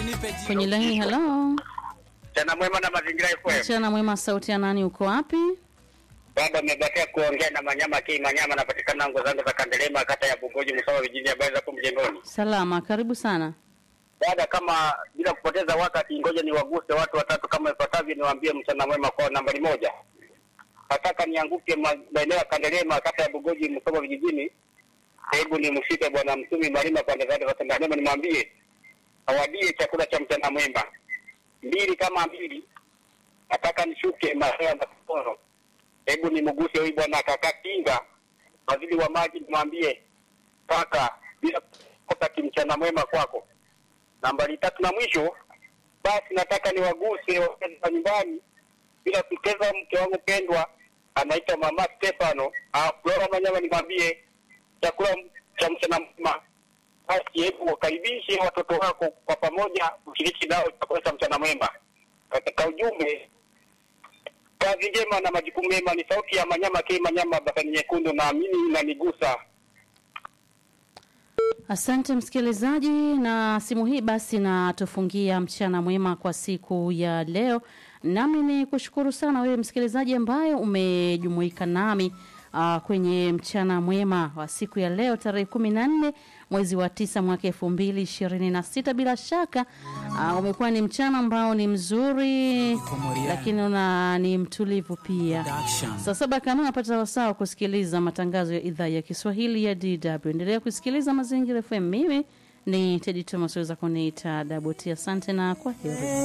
kwenye laini. Halo, Mchana mwema na mazingira FM. mchana mwema. Sauti ya nani? Uko wapi? Baba amebakia kuongea na Manyama Kii Manyama, napatikana ngo zangu za Kandelema, kata ya Bungoji, Msawa vijijini, habari za hapo mjengoni. Salama, karibu sana. Dada, kama bila kupoteza wakati, ngoja niwaguse watu watatu kama ifuatavyo, niwaambie mchana mwema. Kwa nambari moja, nataka nianguke ma- maeneo ya Kandelema, kata ya Bungoji, Msawa vijijini. Hebu nimshike bwana Mtumi Malima pande zake za Kandelema, nimwambie awadie chakula cha mchana mwema. Mbili kama mbili, nataka nishuke maeneo ya Makoro hebu nimguse huyu bwana kaka Kinga, waziri wa maji, nimwambie kaka, bila kukosa kimchana mwema kwako. Nambari tatu na mwisho, basi nataka niwaguse wakazi wa nyumbani, bila kupoteza mke wangu pendwa anaitwa mama Stefano ah, Flora Manyama, nimwambie chakula cha mchana mwema. Basi hebu wakaribishe watoto wako kwa pamoja, ushiriki nao chakula cha mchana mwema. Katika ujumbe kazi njema na majukumu mema ni sauti ya Manyama K Manyama Basani Nyekundu, naamini inanigusa. Asante msikilizaji, na simu hii basi natufungia mchana mwema kwa siku ya leo. Nami ni kushukuru sana wewe msikilizaji ambaye umejumuika nami uh, kwenye mchana mwema wa siku ya leo tarehe kumi na nne mwezi wa tisa mwaka elfu mbili ishirini na sita. Bila shaka uh, umekuwa ni mchana ambao ni mzuri, lakini una ni mtulivu pia. Saa saba kamili unapata wasaa wa kusikiliza matangazo ya idhaa ya Kiswahili ya DW. Endelea kusikiliza Mazingira FM. Mimi ni Tedi Thomas, weza kuniita Daboti. Asante na kwa heri.